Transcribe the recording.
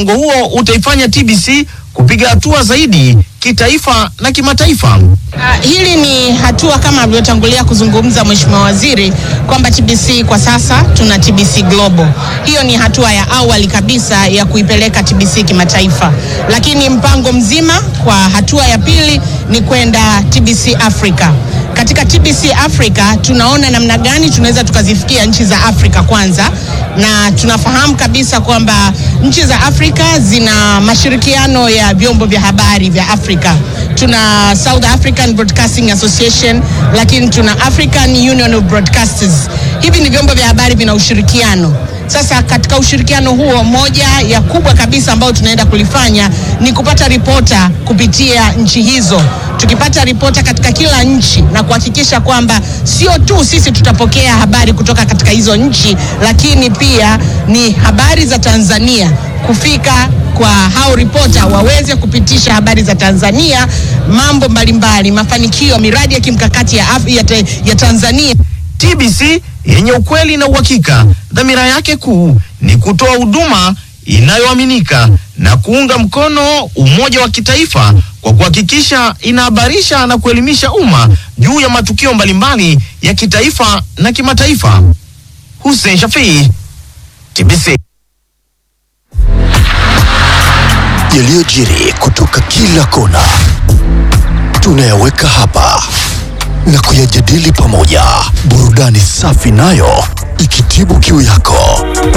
mpango huo utaifanya TBC kupiga hatua zaidi kitaifa na kimataifa. Uh, hili ni hatua kama alivyotangulia kuzungumza Mheshimiwa Waziri kwamba TBC kwa sasa tuna TBC Global. Hiyo ni hatua ya awali kabisa ya kuipeleka TBC kimataifa, lakini mpango mzima kwa hatua ya pili ni kwenda TBC Africa. Katika TBC Africa tunaona namna gani tunaweza tukazifikia nchi za Afrika kwanza, na tunafahamu kabisa kwamba nchi za Afrika zina mashirikiano ya vyombo vya habari vya Afrika. Tuna South African Broadcasting Association, lakini tuna African Union of Broadcasters. Hivi ni vyombo vya habari vina ushirikiano. Sasa katika ushirikiano huo, moja ya kubwa kabisa ambayo tunaenda kulifanya ni kupata ripota kupitia nchi hizo, tukipata ripota katika kila nchi na kuhakikisha kwamba sio tu sisi tutapokea habari kutoka katika hizo nchi, lakini pia ni habari za Tanzania kufika kwa hao ripota waweze kupitisha habari za Tanzania, mambo mbalimbali, mafanikio, miradi ya kimkakati ya, Af- ya, te- ya Tanzania. TBC yenye ukweli na uhakika, dhamira yake kuu ni kutoa huduma inayoaminika na kuunga mkono umoja wa kitaifa kwa kuhakikisha inahabarisha na kuelimisha umma juu ya matukio mbalimbali ya kitaifa na kimataifa. Hussein Shafii, TBC. yaliyojiri kutoka kila kona tunayaweka hapa na kuyajadili pamoja, burudani safi nayo ikitibu kiu yako.